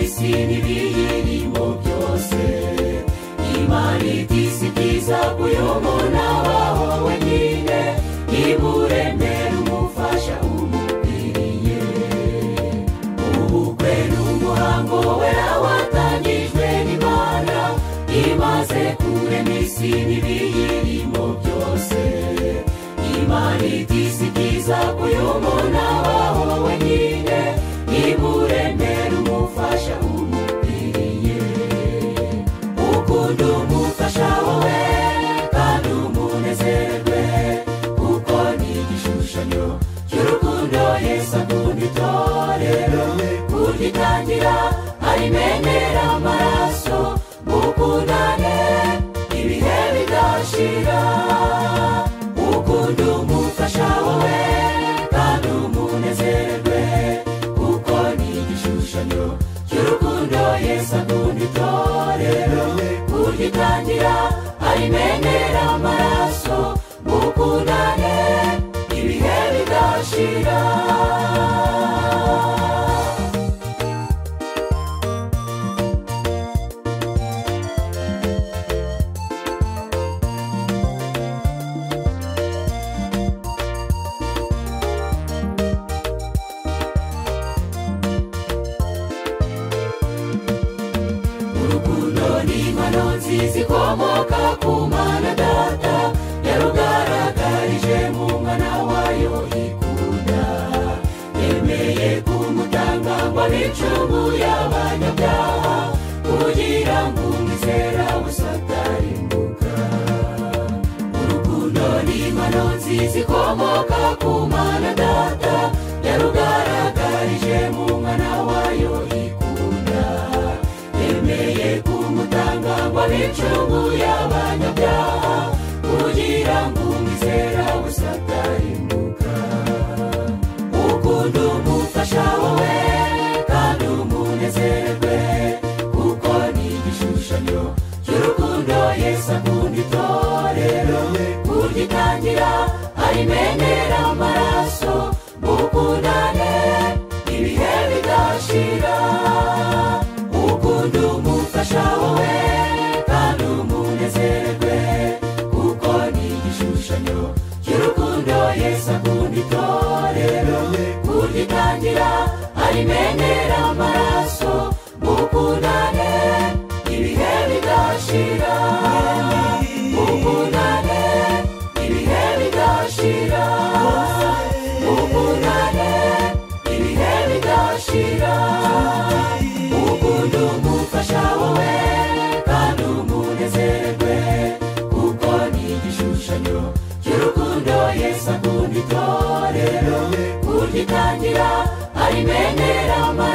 isi n'ibiyirimo byose imana itisi byiza kuyobora abahowe nyine niba uremera umufasha umukwiriye ubukwe n'umuhango wera watangijwe n'imana imaze kurema isi n'ibiyirimo byose imana itisi byiza kuyobora abahowe nyine niba uremera umufasha umukwiriye ukunda umufasha wowe kandi umunezerwe kuko ni igishushanyo cy'urukundo yesu akunda itorero kuryitangira arimenera amaraso mukundane ibihe bidashira ukunda umufasha wowe kandi umunezerwe kuko ni igishushanyo cy'urukundo yesu akunda itorero kuryitangira arimenera amaraso mukundane ibihe bidashira urukundo ni impano nziza ikomoka ku mana data yarugaragarije mu mwana wayo ikunda yemeye kumutanga ngo n'icumu y'abanyabyaha kugira ngo umwizera busatarimbuka urukundo ni impano nziza ikomoka ku mana data yarugaragarije mu mwana wayo ikunda yemeye kumutanga ngo n'icumu y'abanyabyaha kugira ngo umwizera busatarimbuka ukunda umufasha wowe kandi umunezerwe kuko ni igishushanyo cy'urukundo yesu akunda itorero kuryitangira arimenera amaraso mukundane ibihe bidashira ukunda umufasha wowe kandi umunezerwe kuko ni igishushanyo cy'urukundo yesu akunda itorero kuryitangira arimenera amaraso mukundane ibihe bidashira mukundane ibihe bidashira mukundane ibihe bidashira ukunda umufasha wowe kandi umunezerwe kuko ni igishushanyo cy'urukundo yesu akunda itorero kuryitangira arimenera amaraso